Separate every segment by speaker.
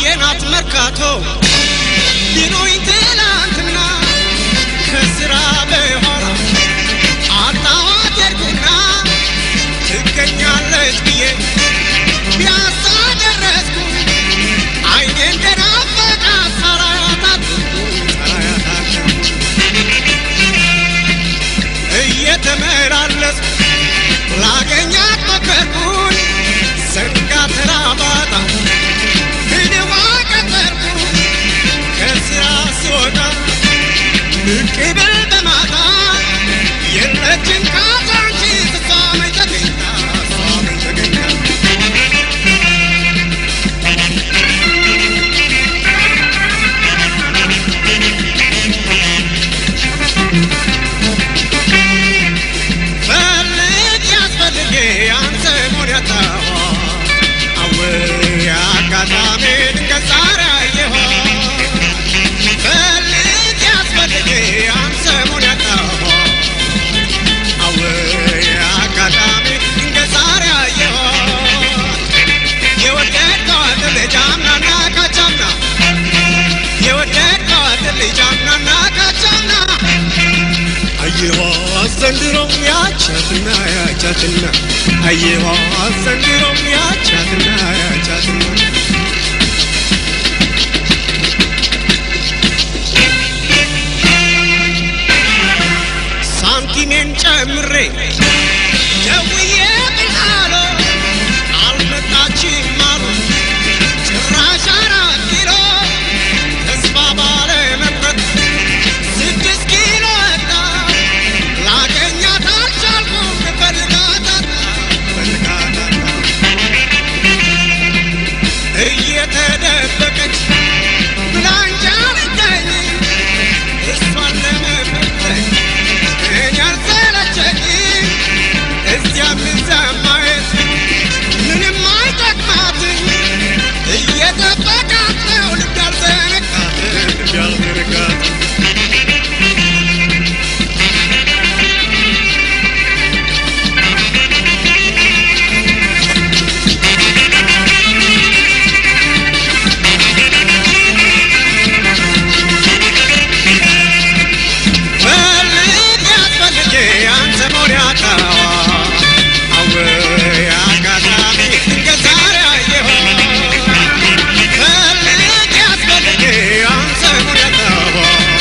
Speaker 1: አየናት መርካቶ ቢሉኝ ትላንትና ከስራ በኋላ አጣዋት ሄድኩና ትገኛለች ብዬ ፒያሳ ደረስኩ አይኔ እንደናፈቃ ሳላያታት ሳላያታት እየተመላለስኩ ላገኛት ሞከርኩኝ ዘንጋ ተራባጣ ሂድዋ ቀጠርኩ ከስራ ስወጣ ብቅ ብል በማታ የለችም ካዛንቺ እሷ መች ተገኝታ እሷ መች ተገኝታ ፈልግ ያስፈልጌ አንተ ሞን ያጣዋ አወይ አጋጣሚ ድንገት ዛሬ አየኋ ፈልግ ያስፈልጌ አንተ ሞን ያጣዋ አወይ አጋጣሚ ድንገት ዛሬ አየኋ የወደድከዋት ልጅ አምናና ካቻምና የወደድከዋት ልጅ አምናና ካቻምና አየኋ ዘንድሮ ያቻትና ያቻትና አየኋ ዘንድሮ ያቻትና ያቻትና ሳንቲሜን ጨምሬ ደውዬ ብልሃሎ አልመጣችም አሉ ጭራሽ አራት ኪሎ ተስፋ ባለ መቁረጥ ስድስት ኪሎ ወጣ ላገኛት አልቻልኩም ፈልጋታታ ፈልጋታታ እየተደበቀች ብላንጃ ልገኝ እሷን ለመፈለግ እኔ አልሰለቸኝ እዚያም እዚያም ማየት ምንም አይጠቅማትኝ እየጠበቃት ነው ልብ ያልዘነጋት ልብ ያልዘነጋት ፈልግ ያስፈልጌ አንተ ሞን ያጣዋ አወይ አጋጣሚ ድንገት ዛሬ አየኋ ፈልግ ያስፈልጌ አንተ ሞን ያጣዋ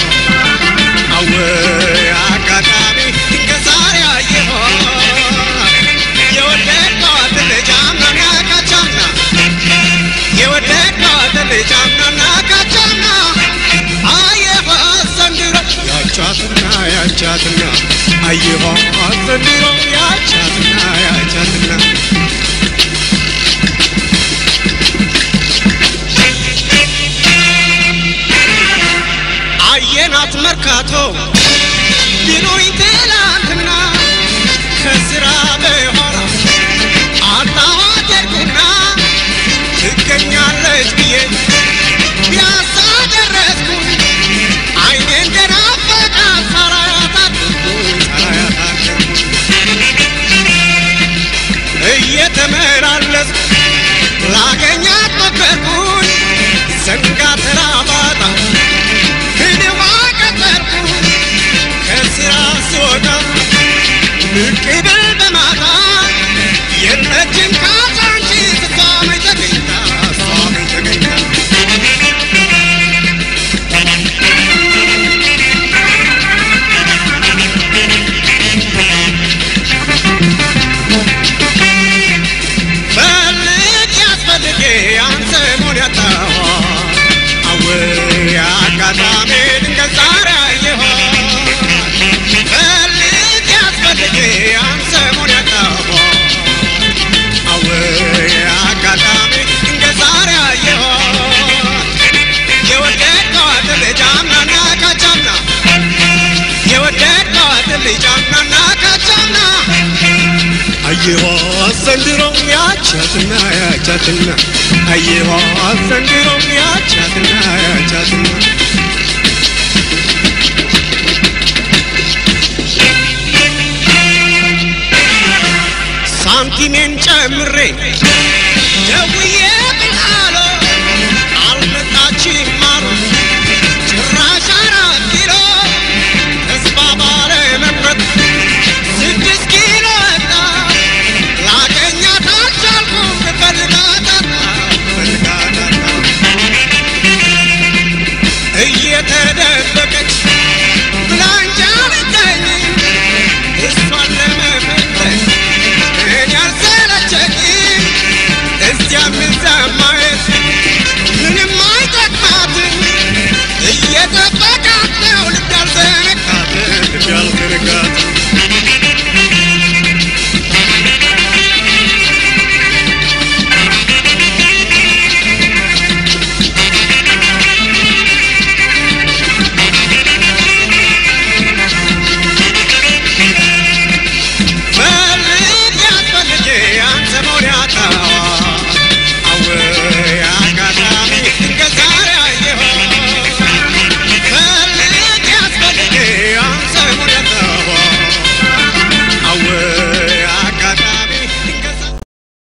Speaker 1: አወይ አጋጣሚ ድንገት ዛሬ አየኋ የወደድከዋት ልጅ አምናና ካቻምና የወደድከዋት ልጅ አምናና ካቻምና አየኋ ዘንድሮ ያቻትና ያቻትና አየኋ ዘንድሮ ያቻትና ያቻትና አየናት መርካቶ ቢሉኝ ትላንትና ከስራ በኋላ አጣዋት ሄድኩና ትገኛለች ብዬ ፒያሳ ደረስኩ አይኔ እንደናፈቃ ሳላያታት ሳላያታት እየተመላለስኩ ላገኛት ሞከርኩኝ ዘንጋ ተራባጣ ሂድዋ ቀጠርኩ ከስራ ስወጣ ብቅ ብል በማታ የለችም ካዛንቺ እሷ መች ተገኝታ እሷ መች ተገኝታ ፈልግ ያስፈልጌ አንተ ሞን ያጣዋ አወይ አጋጣሚ ድንገት ዛሬ አየኋ ፈልግ ያስፈልጌ አንተ ሞን ያጣዋ አወይ አጋጣሚ ድንገት ዛሬ አየኋ የወደድከዋት ልጅ አምናና ካቻምና የወደድከዋት ልጅ አምናና ካቻምና አየኋ ዘንድሮ ያቻትና ያቻትና አየኋ ዘንድሮ ያቻትና ያቻትና ሳንቲሜን ጨምሬ